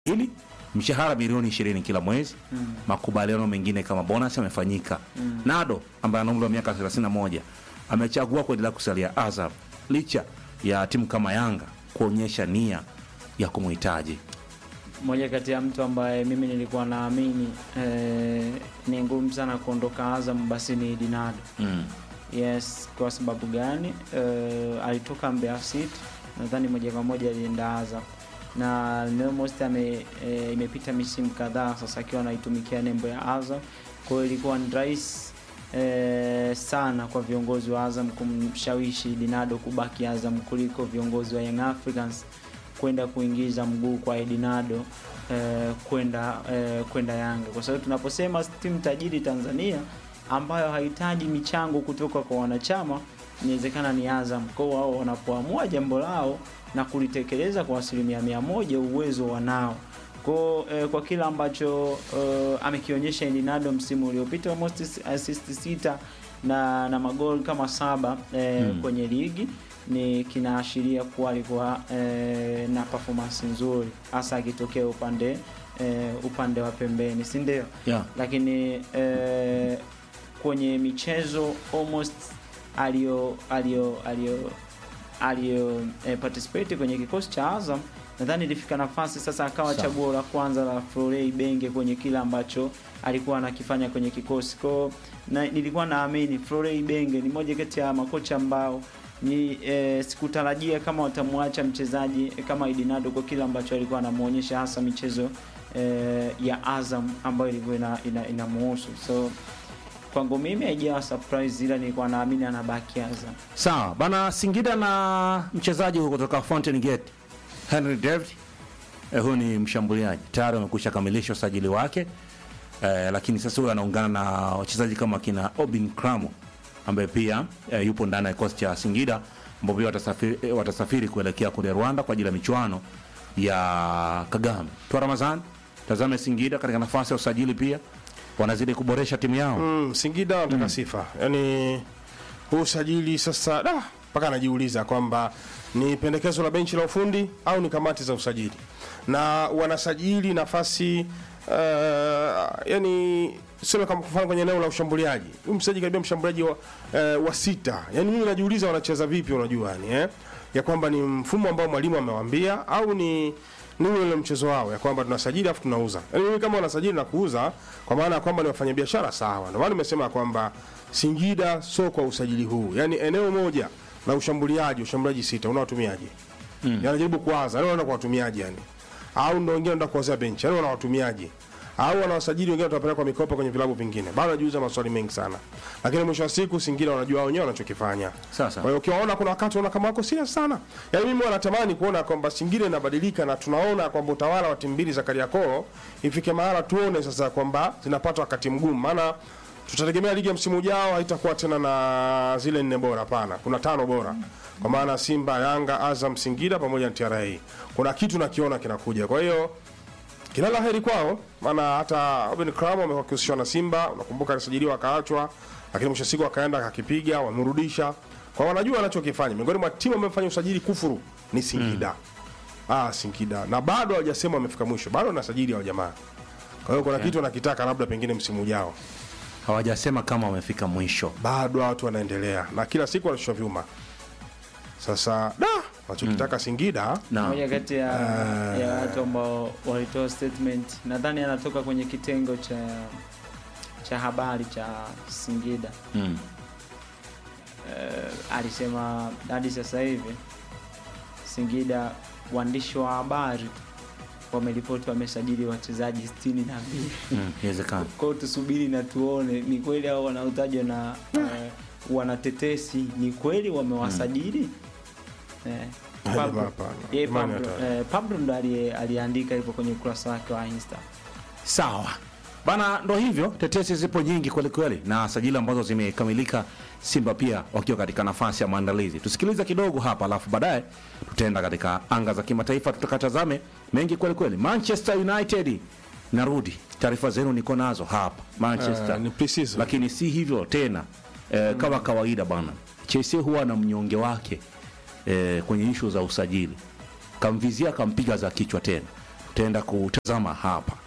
hili mshahara milioni ishirini kila mwezi Mm. makubaliano mengine kama bonus yamefanyika nado ambaye ana umri wa miaka 31 amechagua kuendelea kusalia azam licha ya timu kama yanga kuonyesha nia ya kumhitaji moja kati ya mtu ambaye mimi nilikuwa naamini eh, ni ngumu sana kuondoka Azam basi ni Dinado. mm. Yes, kwa sababu gani? Eh, alitoka Mbeya City, nadhani moja kwa moja alienda Azam na almost ame eh, imepita misimu kadhaa sasa akiwa anaitumikia nembo ya Azam. Kwa hiyo ilikuwa ni rahisi eh, sana kwa viongozi wa Azam kumshawishi Dinado kubaki Azam kuliko viongozi wa Young Africans kwenda kuingiza mguu kwa Edinado eh, kwenda eh, kwenda Yanga, kwa sababu tunaposema timu tajiri Tanzania ambayo hahitaji michango kutoka kwa wanachama, inawezekana ni Azam. Kwa hiyo wao wanapoamua jambo lao na kulitekeleza kwa asilimia mia moja, uwezo wanao kwa, eh, kwa kila ambacho eh, amekionyesha Edinado msimu uliopita, almost assist sita na, na magoli kama saba eh, Mm. kwenye ligi ni kinaashiria kuwa alikuwa eh, na performance nzuri hasa akitokea upande eh, upande wa pembeni, si ndio? yeah. Lakini eh, kwenye michezo almost alio alio alio alio eh, participate kwenye kikosi cha Azam nadhani ilifika nafasi sasa akawa Sawa. chaguo la kwanza la Florey Benge kwenye kile ambacho alikuwa anakifanya kwenye kikosi kwao, na nilikuwa naamini Florey Benge ni moja kati ya makocha ambao ni eh, sikutarajia kama watamwacha mchezaji eh, kama Idinado kwa kile ambacho alikuwa anamuonyesha hasa michezo eh, ya Azam ambayo ilikuwa ina, ina, inamuhusu so kwangu mimi haijawa surprise, ila nilikuwa naamini anabaki Azam. sawa bana singida na mchezaji huyu kutoka fountain gate henry david eh, huyu ni mshambuliaji tayari amekwisha kamilisha usajili wake eh, lakini sasa huyu anaungana na wachezaji kama kina obin cramo ambaye pia eh, yupo ndani ya kikosi cha singida ambao pia watasafiri, eh, watasafiri kuelekea kule rwanda kwa ajili ya michuano ya kagame twa ramazan tazame singida katika nafasi ya usajili pia wanazidi kuboresha timu yao Mm, Singida wanataka sifa, yaani huu usajili sasa, da mpaka anajiuliza kwamba ni pendekezo la benchi la ufundi au ni kamati za usajili, na wanasajili nafasi uh, yani sema kama kufanya kwenye eneo la ushambuliaji, huyu mchezaji karibia mshambuliaji wa, uh, wa sita. Yani mimi najiuliza wanacheza vipi, unajua yani eh? ya kwamba ni mfumo ambao mwalimu amewaambia au ni ni ule ule mchezo wao ya kwamba tunasajili afu tunauza. Yaani mimi kama wanasajili na kuuza kwa maana ya kwamba ni wafanyabiashara sawa. Ndio maana nimesema kwamba Singida sio kwa usajili huu. Yaani eneo moja la ushambuliaji, ushambuliaji sita unawatumiaje? Mm. Yaani anajaribu kuwaza, yaani wanaenda kuwatumiaje yani? Au ndio wengine wanaenda kuwazea benchi, yaani wanawatumiaje? Au wanawasajili wengine watapeleka kwa mikopo kwenye vilabu vingine. Bado najiuliza maswali mengi sana. Lakini mwisho wa siku Singida wanajua wenyewe wanachokifanya. Sasa. Kwa hiyo ukiwaona kuna wakati unaona kama wako serious sana. Yaani mimi wanatamani kuona kwamba Singida inabadilika na tunaona kwamba utawala wa timu mbili za Kariakoo ifike mahala tuone sasa kwamba zinapata wakati mgumu maana tutategemea ligi ya msimu ujao haitakuwa tena na zile nne bora hapana. Kuna tano bora. Kwa maana Simba, Yanga, Azam, Singida pamoja na TRA. Kuna kitu nakiona kinakuja. Kwa hiyo kila la heri kwao, maana hata Oben Kramo amekuwa akihusishwa na Simba, unakumbuka alisajiliwa akaachwa, lakini mwisho wa siku akaenda akakipiga, wamrudisha. Kwa wanajua wanachokifanya. Miongoni mwa timu ambayo imefanya usajili kufuru ni Singida. Ah, Singida. Na bado hawajasema wamefika mwisho. Bado wanasajili hao jamaa. Kwa hiyo kuna kitu wanakitaka labda pengine msimu ujao. hawajasema kama wamefika mwisho Bado watu wanaendelea na kila siku wanashusha vyuma. Sasa da, wanachokitaka Singida na moja kati ya, ya watu ambao walitoa statement nadhani anatoka kwenye kitengo cha cha habari cha Singida mm. eh, alisema hadi sasa hivi Singida waandishi wa habari wameripoti wamesajili wachezaji sitini na mbili mm. inawezekana kwa hiyo tusubiri na tuone ni kweli au wanaotajwa na eh, wanatetesi ni kweli wamewasajili eh, Ah, Pablo- jamaa hapana. yeye Imani Pablo, hatari. eh, Pablo ndo aliye- aliandika hivyo kwenye ukurasa wake wa Insta. sawa bana ndo hivyo tetesi zipo nyingi kwelikweli na sajili ambazo zimekamilika simba pia wakiwa katika nafasi ya maandalizi tusikilize kidogo hapa alafu baadaye tutaenda katika anga za kimataifa tutakatazame mengi kwelikweli manchester united narudi taarifa zenu niko nazo hapa manchester Ah, ni pre-season. lakini si hivyo tena eh, kama kawaida bana chelsea huwa na mnyonge wake eh, kwenye ishu za usajili kamvizia kampiga za kichwa tena tutaenda kutazama hapa